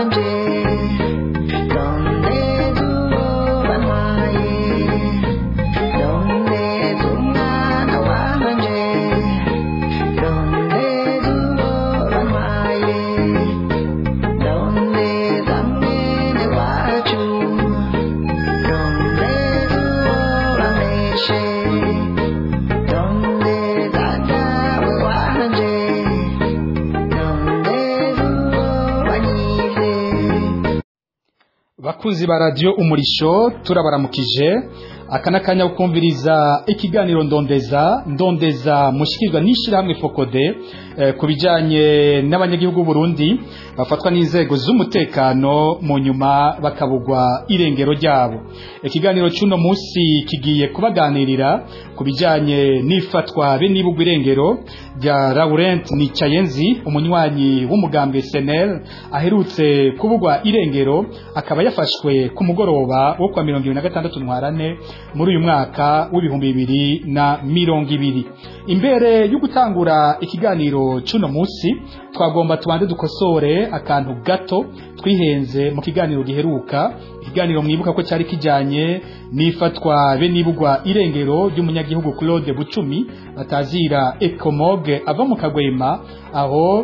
wanje ndondeza uwo bantwaye ndondeza umwana wanje ndondeza uwo bantwaye ndondeza mwene wacu ndondeza uwo bameshe ndondeza dawe wanje ndondeza uwo banyize bakunzi ba radiyo umurisho turabaramukije aka n'akanya ko kumviriza ikiganiro ndondeza ndondeza mushyikirwa n'ishyirahamwe fokode eh, ku bijyanye n'abanyagihugu Burundi bafatwa n'inzego z'umutekano mu nyuma bakabugwa irengero ryabo ikiganiro cy'uno munsi kigiye kubaganirira ku bijyanye n'ifatwa be n'ibugwa irengero rya Laurent Nicayenzi umunywanyi w'umugambwe SNL aherutse kubugwa irengero akaba yafashwe ku mugoroba wo kwa mirongo ibiri na gatandatu ntwarane muri uyu mwaka w'ibihumbi bibiri na mirongo ibiri imbere yo gutangura ikiganiro cy'uno munsi twagomba tubanze dukosore akantu gato twihenze mu kiganiro giheruka ikiganiro mwibuka ko cyari kijyanye n'ifatwa be n'ibugwa irengero ry'umunyagihugu Claude Bucumi batazira Ecomoge ava mu Kagwema aho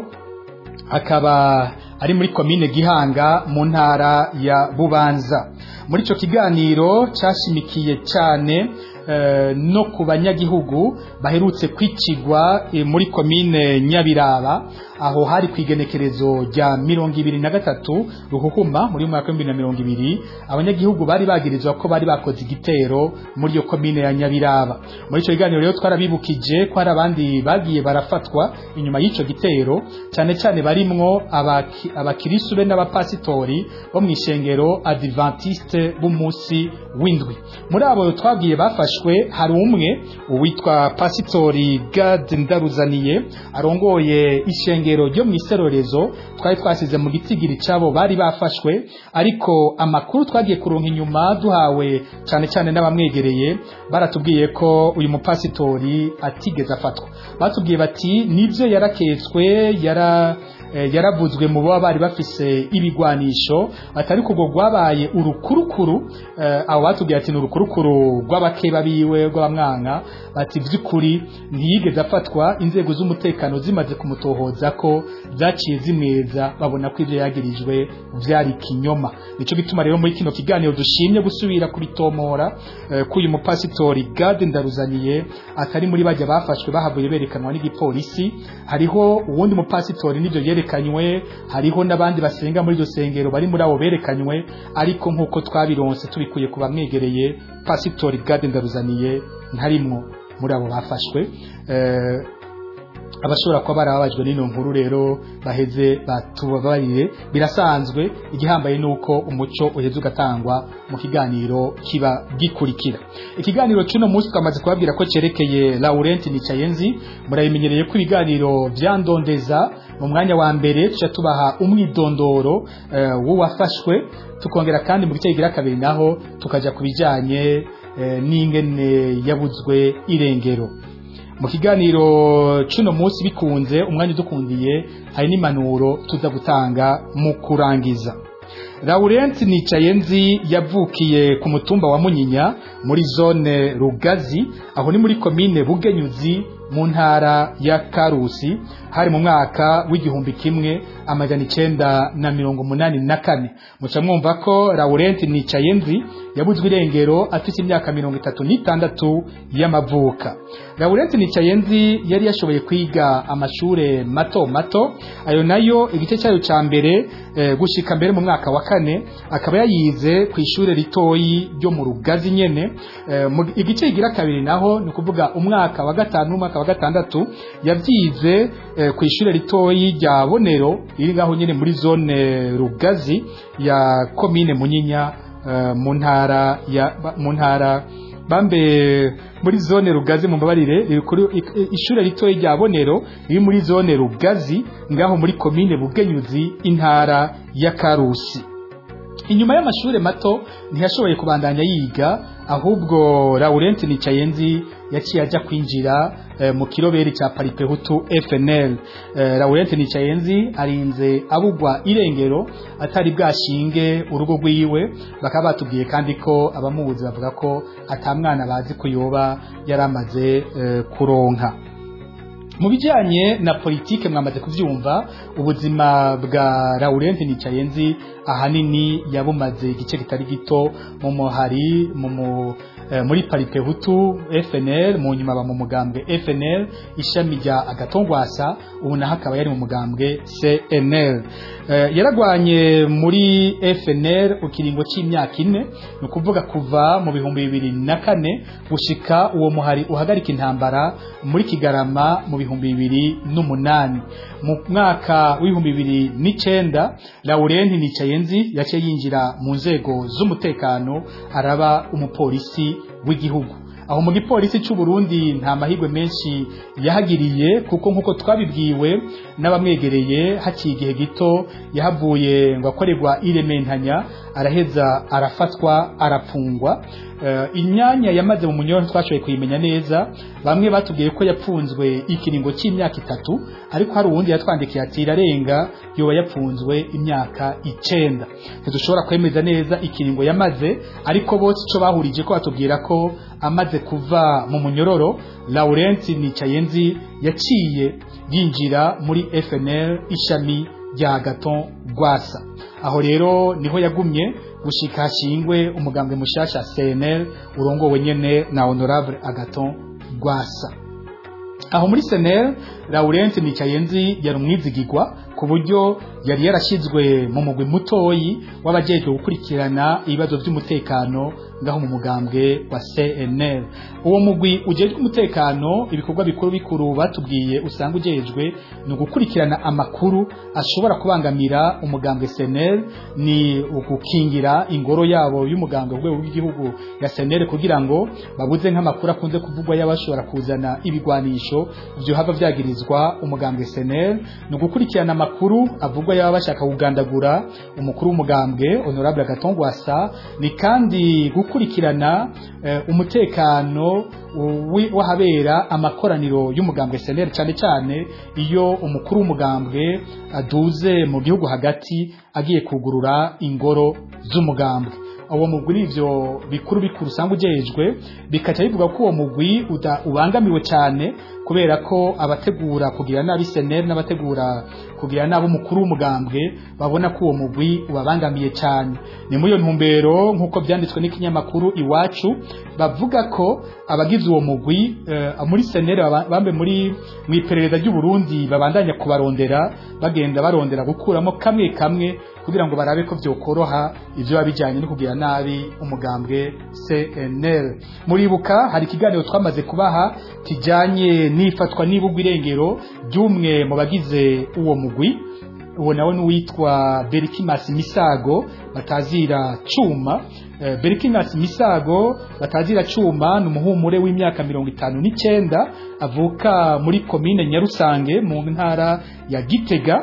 akaba ari muri komine Gihanga mu ntara ya Bubanza muri ico kiganiro cyashimikiye cyane eh, no ku banyagihugu baherutse kwicigwa eh, muri komine Nyabiraba aho hari kwigenekerezo rya mirongo ibiri na gatatu ruhuhuma muri uyu mwaka w'ibihumbi na mirongo ibiri abanyagihugu bari bagirizwa ko bari bakoze igitero muri iyo komine ya Nyabiraba muri ico kiganiro rero twarabibukije ko hari abandi bagiye barafatwa inyuma y'ico gitero cyane cyane barimwo abaki- abakirisu be n'abapasitori bo mu ishengero adventiste b'umunsi w'indwi muri abo twabwiye bafashwe hari umwe uwitwa pasitori Gad Ndaruzaniye arongoye ishengero ryo mu iserorezo twari twasize mu gitigiri cyabo bari bafashwe ariko amakuru twagiye kuronka inyuma duhawe cyane cyane n'abamwegereye baratubwiye ko uyu mupasitori atigeze afatwa batubwiye bati nibyo yaraketswe yara eh, yaravuzwe mu baba bari bafise ibigwanisho atari kubwo rwabaye urukurukuru eh, abo batubwiye ati ni urukurukuru rw'abakeba biwe rw'abamwanka bati vy'ukuri ntiyigeze afatwa inzego z'umutekano zimaze kumutohoza ko zaciye zimweza babona ko ivyo yagirijwe vyari kinyoma nico gituma rero muri kino kiganiro dushimye gusubira kubitomora eh, ko uyu mupasitori Gade Ndaruzaniye atari muri bajya bafashwe bahavuye berekanwa n'igipolisi hariho uwundi mupasitori n'ivyo yerekanywe hariho n'abandi basenga muri iryo sengero bari muri abo berekanywe ariko nk'uko twabironse tubikuye ku bamwegereye pasitori Gade Ndaruzaniye ntarimwo muri abo bafashwe eh, abashobora kuba barababajwe n'ino nkuru rero baheze batubabarire birasanzwe igihambaye nuko umuco uheze ugatangwa mu kiganiro kiba gikurikira ikiganiro cy'uno munsi twamaze kubabwira ko cyerekeye Laurent Nicayenzi murabimenyereye ko ibiganiro vyandondeza mu mwanya wa mbere tuca tubaha umwidondoro eh, w'uwafashwe tukongera kandi mu gice kigira kabiri naho tukaja ku bijanye eh, n'ingene yabuzwe irengero mu kiganiro cuno munsi bikunze umwanya udukundiye hari n'impanuro tuza gutanga mu kurangiza Laurent Nicayenzi yavukiye ku mutumba wa Munyinya muri zone Rugazi aho ni muri komine Bugenyuzi mu ntara ya Karusi hari mu mwaka w'igihumbi kimwe amajana icenda na mirongo munani na kane muca mwumva ko Laurent Nicayenzi yabuzwe irengero afite imyaka mirongo itatu n'itandatu y'amavuka Laurent Nicayenzi yari yashoboye kwiga amashure mato mato ayo nayo igice cyayo ca mbere eh, gushika mbere mu mwaka wa kane akaba yayize ku ishure ritoyi ryo mu Rugazi nyene eh, mu- igice kigira kabiri naho ni ukuvuga umwaka wa gatanu n'umwaka wa gatandatu yavyize eh, ku ishure ritoyi rya Bonero riri ngaho nyene muri zone Rugazi ya komine Munyinya eh, mu ntara ya ba- mu ntara bambe muri zone rugazi mu mbabarire riri kuri i- ishure ritoyi rya Bonero riri muri zone rugazi ngaho muri komine Bugenyuzi intara ya Karusi inyuma y'amashure mato ntiyashoboye kubandanya yiga ahubwo Laurent Nicayenzi yaciye aja kwinjira eh, mu kiroberi cya Paripehutu FNL eh, Laurent Nicayenzi arinze abugwa irengero atari bwashinge urugo rwiwe bakaba batubwiye kandi ko abamubuzi bavuga ko atamwana bazi kuyoba yaramaze eh, kuronka mu bijyanye na politike mwamaze kubyumva ubuzima bwa Laurent Nicayenzi ahanini yabumaze igice kitari gito mu muhari mu mu eh, muri Paripehutu FNL mu nyuma ba mu mugambwe FNL ishami rya Agatongwasa ubu naho akaba yari mu mugambwe CNL eh, yaragwanye muri FNL ukiringo c'imyaka ine ni ukuvuga kuva mu bihumbi bibiri na kane gushika uwo muhari uhagarika intambara muri Kigarama mu bihumbi bibiri n'umunani mu mwaka w'ibihumbi bibiri n'icenda Laurent Nicayenzi yaciye yinjira mu nzego z'umutekano araba umupolisi w'igihugu aho mu gipolisi cy'u Burundi nta mahirwe menshi yahagiriye kuko nkuko twabibwiwe n'abamwegereye haciye igihe gito yahavuye ngo akorerwa irementanya araheza arafatwa arapfungwa uh, imyanya yamaze mu munyoro twashoboye kuyimenya neza bamwe batubwiye ko yapfunzwe ikiringo cy'imyaka itatu ariko hari uwundi yatwandikiye ati irarenga yoba yapfunzwe imyaka icenda ntidushobora kwemeza neza ikiringo yamaze ariko bose ico bahurije ko batubwira ko amaze kuva mu munyororo Laurent Nicayenzi yaciye yinjira muri FNL ishami rya Gaton Rwasa aho rero niho yagumye gushika hashingwe umugambwe mushasha CNL urongowe nyene na Honorable Agaton Rwasa aho muri CNL Laurent Nicayenzi yari umwizigirwa ku buryo yari yarashizwe mu mugwi mutoyi w'abajejwe gukurikirana ibibazo by'umutekano ngaho mu mugambwe wa CNL uwo mugwi ujejwe umutekano ibikorwa bikuru bikuru batubwiye usanga ujejwe ni ugukurikirana amakuru ashobora kubangamira umugambwe CNL ni ugukingira ingoro yabo y'umugambwe rwego rw'igihugu ya CNL kugira ngo babuze nk'amakuru akunze kuvugwa y'abashobora kuzana ibigwanisho byo hava vyagirizwa umugambwe CNL ni ugukurikirana amakuru avugwa yaba bashaka kugandagura umukuru w'umugambwe honorable Gatongwasa ni kandi gukurikirana uh, umutekano w'ahabera amakoraniro y'umugambwe SNL cyane cyane iyo umukuru w'umugambwe aduze mu gihugu hagati agiye kugurura ingoro z'umugambwe uwo mugwi nivyo bikuru bikuru usanga ujejwe bikaca bivuga ko uwo mugwi ubangamiwe cyane kubera ko abategura kugira nabi seneri n'abategura kugira nabi umukuru w'umugambwe babona ko uwo mugwi ubabangamiye cyane ni muri iyo ntumbero nk'uko byanditswe n'ikinyamakuru iwacu bavuga ko abagize uwo mugwi uh, muri seneri bambe muri mu iperereza ry'u Burundi babandanya kubarondera bagenda barondera gukuramo kamwe kamwe kugira ngo barabe ko byokoroha ivyo babijanye no kugira nabi umugambwe CNL muribuka hari ikiganiro twamaze kubaha kijanye n'ifatwa n'ibugwa irengero ry'umwe mu bagize uwo mugwi uwo nawe n'uwitwa Berkimas Misago batazira cuma e, Berkimas Misago batazira cuma ni umuhumure w'imyaka mirongo itanu n'icenda avuka muri komine Nyarusange mu ntara ya Gitega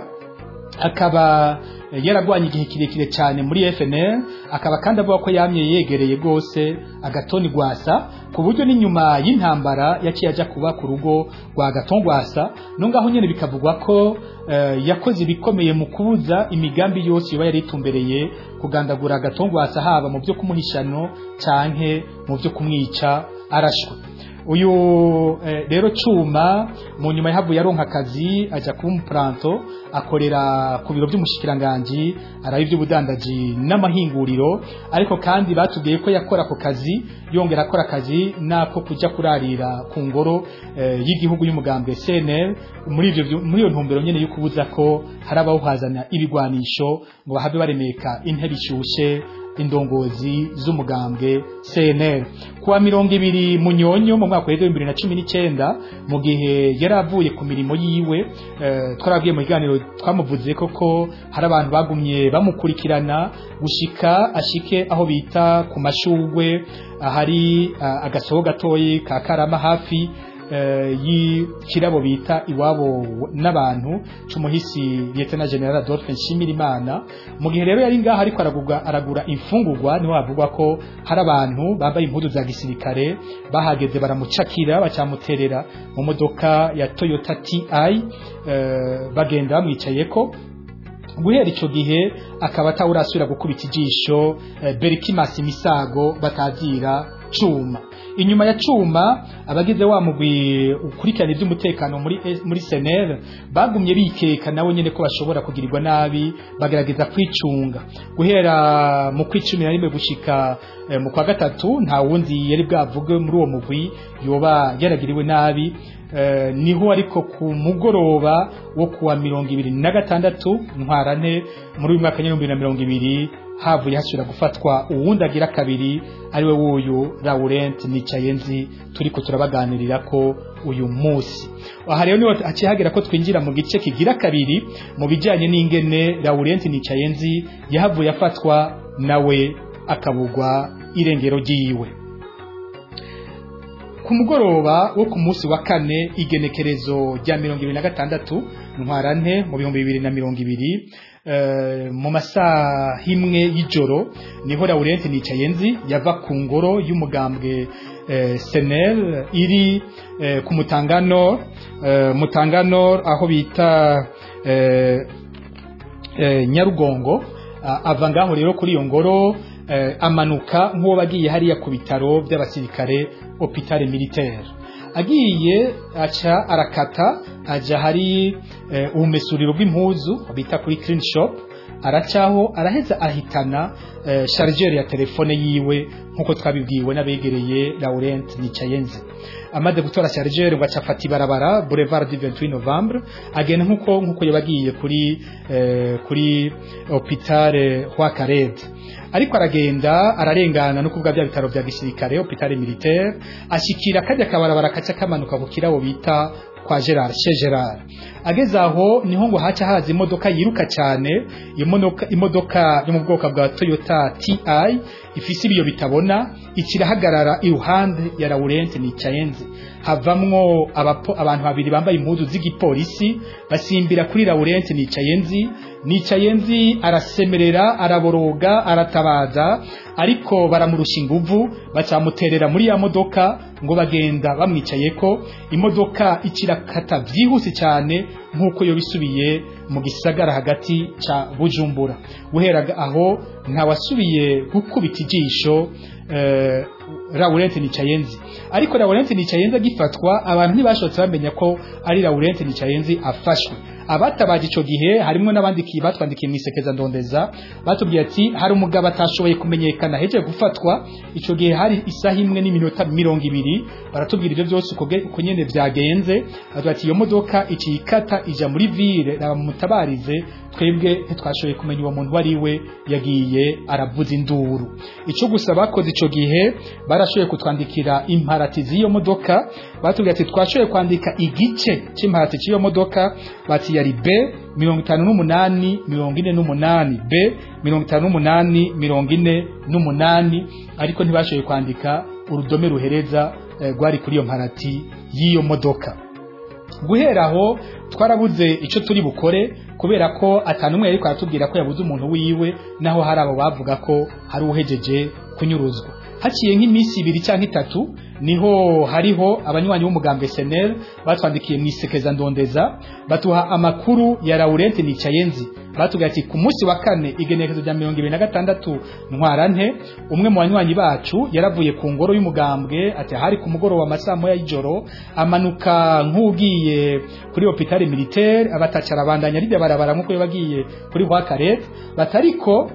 akaba yaragwanye igihe kirekire cyane muri FNL akaba kandi avuga ko yamye yegereye gose agatoni gwasa ku buryo n'inyuma y'intambara yaciye aja kuba ku rugo rwa gatongwasa no ngaho nyene bikavugwa ko uh, yakoze ibikomeye mu kubuza imigambi yose yoba yari itumbereye kugandagura agatongwasa haba mu byo kumuhishano canke mu byo kumwica arashwe uyu eh, rero cuma mu nyuma yahavuye aronka akazi aja kuba umupuranto akorera ku biro by'umushikiranganji araba iby'ubudandaji n'amahinguriro ariko kandi batubwiye ko yakora ako kazi yongera akora akazi nako kuja kurarira ku ngoro eh, y'igihugu y'umugambwe CNL muri ivyo muri iyo ntumbero nyene yo kubuza ko hari abawuhazana ibigwanisho ngo bahabe baremeka intebe ishushe indongozi z'umugambwe CNL kuwa mirongo ibiri munyonyo mu mwaka wa 2019 mu gihe yari avuye ku mirimo yiwe uh, twarabwiye mu kiganiro twamuvuze koko hari abantu bagumye bamukurikirana gushika ashike aho bita ku mashugwe ahari uh, agasoho gatoyi ka karama hafi eh, y'ikirabo bita iwabo n'abantu c'umuhisi Lieutenant General Adolphe Nshimirimana mu gihe rero yari ngaha ariko aragurwa aragura imfungurwa niho havugwa ko hari abantu bambaye impuzu za gisirikare bahageze baramucakira bacamuterera mu modoka ya Toyota TI eh, bagenda bamwicayeko guhera ico gihe akaba atawurasubira gukubita ijisho eh, Berkimas Misago batazira cuma inyuma ya cuma abagize wa mugwi ukurikirana iby'umutekano muri muri Senel bagumye bikeka nawe nyene ko bashobora kugirirwa nabi bagerageza kwicunga guhera mu kwicumi na rimwe gushika eh, mu kwa gatatu nta wundi yari bwavuge muri uwo mugwi yoba yaragiriwe nabi eh, niho ariko ku mugoroba wo kuwa mirongo ibiri na gatandatu ntwarante muri uyu mwaka w'ibihumbi bibiri na mirongo ibiri havuye hasubira gufatwa uwundi agira kabiri ariwe wuyu Laurent Nicayenzi turiko turabaganirira ko uyu munsi aha rero niho haciye hagera ko twinjira mu gice kigira kabiri mu bijyanye n'ingene Laurent Nicayenzi yahavuye afatwa nawe akabugwa irengero ryiwe ku mugoroba wo ku munsi wa kane igenekerezo rya mirongo ibiri na gatandatu ntwarante mu bihumbi bibiri na mirongo ibiri eh, mu masaha imwe y'ijoro niho Laurent Nicayenzi yava ku ngoro y'umugambwe eh, Senel iri eh, ku Mutangano eh, Mutangano aho bita eh, eh, Nyarugongo Ah, ava ngaho rero kuri iyo ngoro eh, amanuka nk'uwo bagiye hariya ku bitaro by'abasirikare hôpital militaire agiye aca arakata aja hari eh, ubumesuriro bw'impuzu bita kuri clean shop aracaho araheza ahitana eh, chargeur ya telefone yiwe nkuko twabibwiwe n'abegereye Laurent Nicayenzi amaze gutora chargeur ngo acafata ibarabara boulevard du 28 novembre agenda nkuko nkuko yabagiye kuri eh, kuri hôpital Roi ariko aragenda ararengana no kuvuga bya bitaro bya gisirikare hôpital militaire ashikira kajya kabarabara kaca kamanuka ku kirabo bita kwa Gerard chez Gerard ageze aho niho ngo haca haza imodoka yiruka cyane iyo modoka imodoka yo mu bwoko bwa Toyota TI ifise ibiyo bitabona ikirahagarara iruhande ya Laurent Nicayenzi havamwo abapo, abantu babiri bambaye impuzu z'igipolisi basimbira kuri Laurent Nicayenzi Nicayenzi arasemerera araboroga aratabaza ariko baramurusha inguvu bacamuterera muri ya modoka ngo bagenda bamwicayeko imodoka ikirakata byihuse cyane nk'uko yo bisubiye mu gisagara hagati ca Bujumbura guhera aho ntawasubiye gukubita ijisho eh, Laurent Nicayenzi ariko Laurent Nicayenzi agifatwa abantu ntibashotse bamenya ko ari Laurent Nicayenzi afashwe abatabaje ico gihe harimo n'abandiki batwandikiye mu isekeza ndondeza batubwiye ati hari umugabo atashoboye kumenyekana heje gufatwa ico gihe hari isaha imwe n'iminota mirongo ibiri baratubwira ibyo byose uko uko nyene vyagenze batubwira ati iyo modoka ikikata ija muri ville mutabarize twebwe ntitwashoboye kumenya uwo muntu wari we yagiye aravuza induru ico gusa bakoze ico gihe barashoboye kutwandikira imparati z'iyo modoka batubwira ati twashoboye kwandika igice c'imparati c'iyo modoka bati yari B mirongo itanu n'umunani mirongo ine n'umunani B mirongo itanu n'umunani mirongo ine n'umunani ariko ntibashoboye kwandika urudome ruhereza rwari kuri iyo mparati y'iyo modoka guhera aho twarabuze icyo turi bukore kubera ko atanumwe ariko aratubwira ko yabuze umuntu wiwe naho hari abo bavuga ko hari uhejeje kunyuruzwa haciye nk'iminsi ibiri cyangwa itatu niho hariho abanywanyi b'umugambwe SNL batwandikiye mu isekeza ndondeza batuha amakuru ya Laurent Nicayenzi batubwira ati ku munsi wa kane igenekezo rya mirongo ibiri na gatandatu ntwarante umwe mu banywanyi bacu yaravuye ku ngoro y'umugambwe ati hari ku mugoroba amasaha moya y'ijoro amanuka nk'ugiye kuri hôpital militaire abatacara abandanya rijya barabara nk'uko yabagiye kuri Roi Carette batariko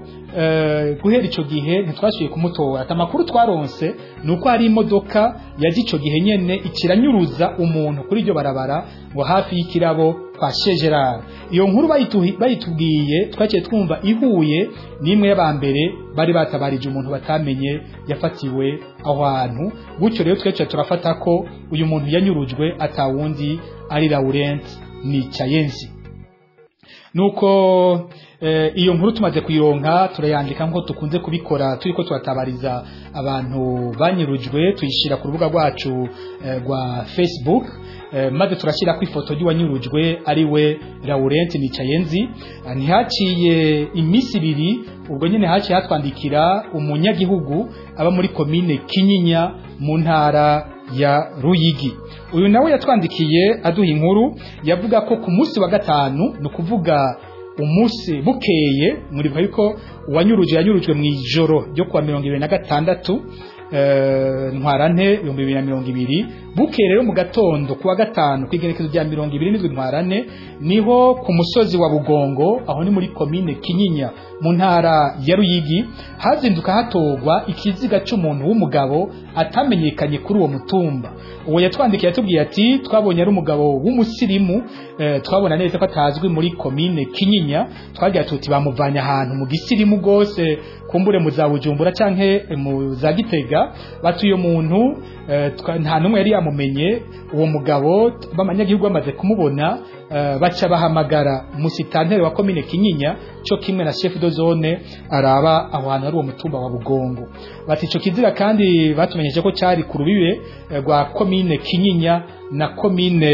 Uh, guhera ico gihe ntitwashoboye kumutora ati amakuru twaronse nuko hari imodoka yaje ico gihe nyene ikiranyuruza umuntu kuri iryo barabara ngo hafi y'ikirabo kwa Shegerard iyo nkuru bayitubwiye twaciye twumva ihuye n'imwe y'abambere bari batabarije umuntu batamenye yafatiwe aho hantu gutyo rero twece turafata ko uyu muntu yanyurujwe atawundi ari Laurent Nicayenzi nuko eh, iyo nkuru tumaze kuyironka turayandika nko tukunze kubikora turiko turatabariza abantu banyurujwe tuyishira ku rubuga rwacu eh, rwa Facebook eh, maze turashyira ku ifoto y'uwanyurujwe ari we Laurent Nicayenzi Ah, ntihaciye iminsi ibiri ubwo nyine haciye hatwandikira umunyagihugu aba muri komine Kinyinya mu ntara ya Ruyigi uyu nawe yatwandikiye aduha inkuru yavuga ko ku munsi wa gatanu ni ukuvuga umunsi bukeye muribuka yuko uwanyuruje yanyurujwe mu ijoro ryo kuwa mirongo ibiri na gatandatu eh, ntwarante ibihumbi bibiri na mirongo ibiri bukeye rero mu gatondo kuwa gatanu ku igerekezo rya mirongo ibiri n'indwi ntwarante niho ku musozi wa bugongo aho ni muri komine kinyinya mu ntara ya ruyigi hazinduka hatorwa ikiziga cy'umuntu w'umugabo atamenyekanye kuri uwo mutumba uwo yatwandikiye yatubwiye ati twabonye ari umugabo w'umusirimu eh, twabona neza ko atazwi muri komine kinyinya twagira tuti bamuvanye ahantu mu gisirimu rwose kumbure mu za bujumbura canke mu za gitega batuye umuntu eh, twa- nta numwe yari yamumenye uwo mugabo b'amanyagihugu bamaze kumubona eh, baca bahamagara musitantere wa komine kinyinya cyo kimwe na chef de zone araba aho hantu hari uwo mutumba wa bugongo bati ico kiziga kandi batumenyeje ko cyari ku rubibe eh, rwa komine kinyinya na komine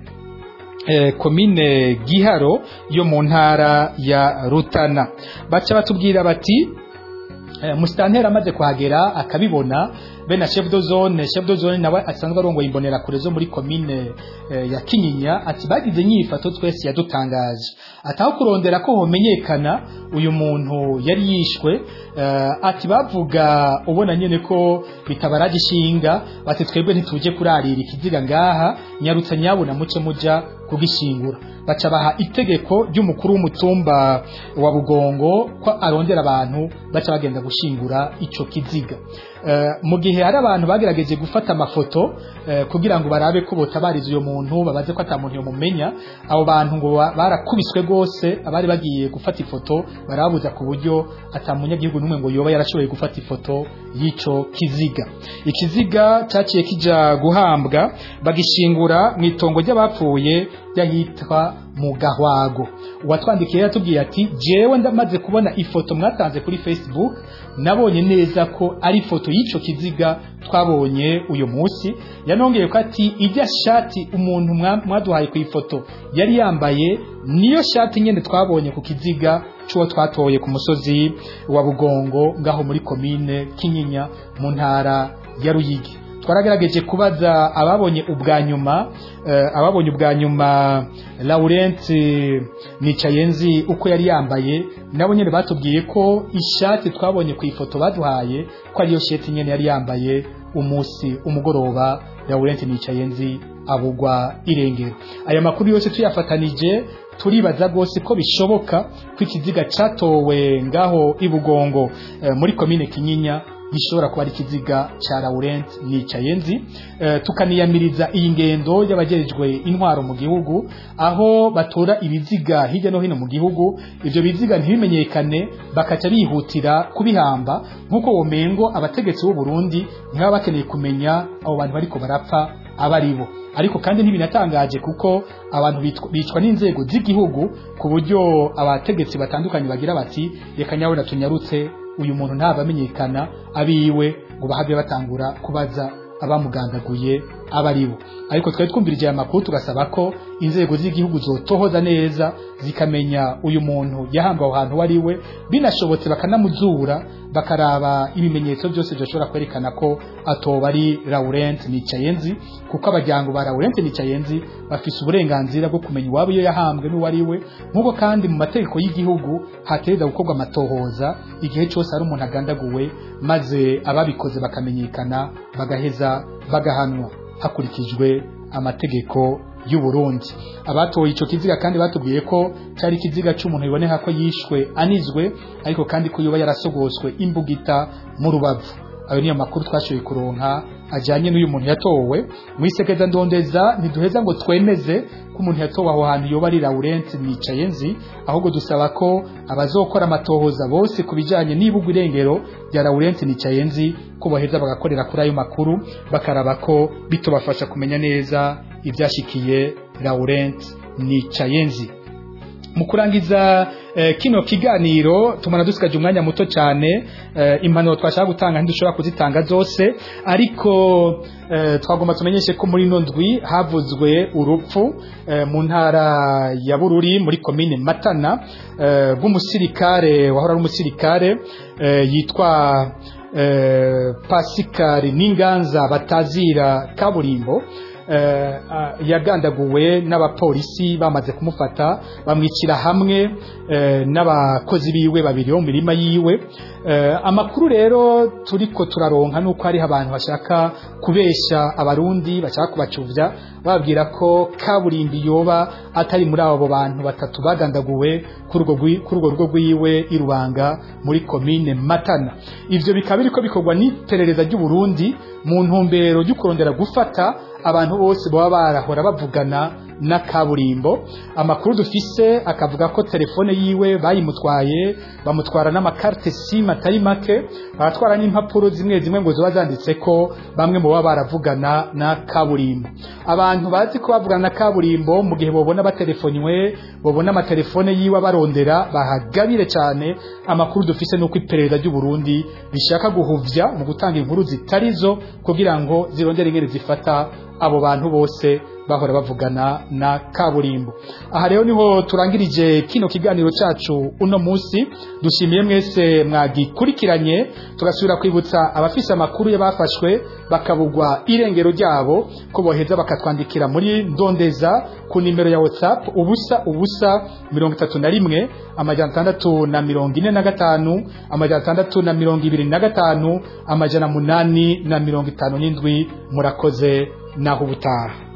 eh, komine giharo yo mu ntara ya rutana baca batubwira bati eh, musitanteri amaze kuhagera akabibona be na chef de zone chef de zone nawe asanzwe arongoye imbonera kure zo muri komine eh, ya kinyinya ati bagize nyifato twese yadutangaje ataho kurondera ko homenyekana uyu muntu yari yishwe eh, ati bavuga ubona nyene ko bitabaraje ishinga bati twebwe ntituje kurarira ikiziga ngaha nyarutsa nyabuna muce muja kugishingura baca baha itegeko ry'umukuru w'umutumba wa bugongo ko arondera abantu baca bagenda gushingura ico kiziga Eh, mu gihe hari abantu bagerageje gufata amafoto eh, kugira ngo barabe ko botabariza uyo muntu babaze ko ata muntu yomumenya abo bantu ngo ba- barakubiswe rwose abari bagiye gufata ifoto barababuza ku buryo ata munyagihugu n'umwe ngo yoba yarashoboye gufata ifoto y'ico kiziga ikiziga cyaciye kija guhambwa bagishingura mu itongo ry'abapfuye ryahitwa mu gahwago uwatwandikiye yatubwiye ati jewe ndamaze kubona ifoto mwatanze kuri facebook nabonye neza ko ari ifoto y'ico kiziga twabonye uyu munsi yanongeye ko ati ijya shati umuntu mwa- mwaduhaye ku ifoto yari yambaye niyo shati nyene twabonye ku kiziga c'uwo twatoye ku musozi wa bugongo ngaho muri komine kinyinya mu ntara ya ruyigi twaragerageje kubaza ababonye ubwa nyuma eh, ababonye ubwa nyuma Laurent Nicayenzi uko yari yambaye nabo nyene batubwiye ko ishati twabonye ku ifoto baduhaye ko ariyo shati nyene yari yambaye umunsi umugoroba Laurent Nicayenzi abugwa irengero aya makuru yose tuyafatanije turibaza rwose ko bishoboka ko ikiziga catowe ngaho ibugongo eh, muri komine kinyinya gishobora kuba ari ikiziga cya Laurent Nicayenzi eh, tukaniyamiriza iyi ngendo y'abajejwe intwaro mu gihugu aho batora ibiziga hirya no hino mu gihugu ivyo biziga ntibimenyekane bakaca bihutira kubihamba nk'uko womengo abategetsi b'u Burundi ntibaba bakeneye kumenya abo bantu bariko barapfa abaribo ariko kandi ntibinatangaje kuko abantu bitwa- bicwa n'inzego z'igihugu ku buryo abategetsi batandukanye bagira bati reka nyabona tunyarutse uyu muntu ntaba amenyekana abiwe ngo bahave batangura kubaza abamugandaguye abaribo ariko twari twumvirije aya makuru tugasaba ko inzego z'igihugu zotohoza neza zikamenya uyu muntu yahambwe aho hantu ari we binashobotse bakanamuzura bakaraba ibimenyetso byose byoshobora kwerekana ko atoba ari Laurent Nicayenzi kuko abajyango ba Laurent Nicayenzi bafise uburenganzira bwo kumenya uwabo iyo yahambwe n'uwo ari we nk'uko kandi mu mategeko y'igihugu hatereza gukorwa amatohoza igihe cyose hari umuntu agandaguwe maze ababikoze bakamenyekana bagaheza bagahanwa hakurikijwe amategeko y'u Burundi abatoye ico kiziga kandi batubwiye ko cyari ikiziga cy'umuntu biboneka ko yishwe anizwe ariko kandi ko yoba yarasogoswe imbugita mu rubavu ayo niyo makuru twashoboye kuronka ajanye n'uyu muntu yatowe mu isekeza ndondeza ntiduheza ngo twemeze ko umuntu yatowe aho hantu yoba ari Laurent Nicayenzi ahubwo dusaba ko abazokora amatohoza bose ku bijanye n'ibugwa irengero rya Laurent Nicayenzi ko baheza bagakorera kuri ayo makuru bakaraba ko bitobafasha kumenya neza ibyashikiye Laurent Nicayenzi mu kurangiza eh, kino kiganiro tumana dusigaje umwanya muto cyane eh, impanuro twashaka gutanga ntidushobora kuzitanga zose ariko eh, twagomba tumenyeshe ko muri ino ndwi havuzwe urupfu eh, mu ntara ya Bururi muri komine Matana eh, rw'umusirikare wahora ari umusirikare eh, yitwa eh, Pascal Ninganza batazira kaburimbo eh, ah, yagandaguwe n'abapolisi bamaze kumufata bamwicira hamwe eh, n'abakozi biwe babiri bo mu mirima yiwe eh, amakuru rero turiko turaronka nuko hariho abantu bashaka kubesha abarundi bashaka kubacuvya babwira ko kaburimbi yoba atari muri abo bantu batatu bagandaguwe kuri urwo rwi- kuri urwo rugo rwiwe irubanga muri komine matana ivyo bikaba biriko bikorwa n'iperereza ry'u Burundi mu ntumbero ryo kurondera gufata abantu bose baba barahora bavugana na kaburimbo amakuru dufise akavuga ko telefone yiwe bayimutwaye bamutwara n'amakarte sim atari make baratwara n'impapuro zimwe zimwe ngo ziba zanditse ko bamwe mu baba baravugana na kaburimbo abantu bazi ko bavugana na kaburimbo mu gihe bobona batelefonywe bobona amatelefone yiwe barondera bahagabire cyane amakuru dufise nuko iperereza ry'u Burundi rishaka guhuvya mu gutanga inkuru zitarizo kugira ngo zirondere ingene zifata abo bantu bose bahora bavugana na kaburimbo aha rero niho turangirije kino kiganiro cacu uno musi dushimiye mwese mwagikurikiranye tugasubira kwibutsa abafise amakuru y'abafashwe bakabugwa irengero ryabo ko boheza bakatwandikira muri ndondeza ku nimero ya whatsapp ubusa ubusa mirongo itatu na rimwe amajana atandatu na mirongo ine na gatanu amajana atandatu na mirongo ibiri na gatanu amajana munani na mirongo itanu n'indwi murakoze naho ubutaha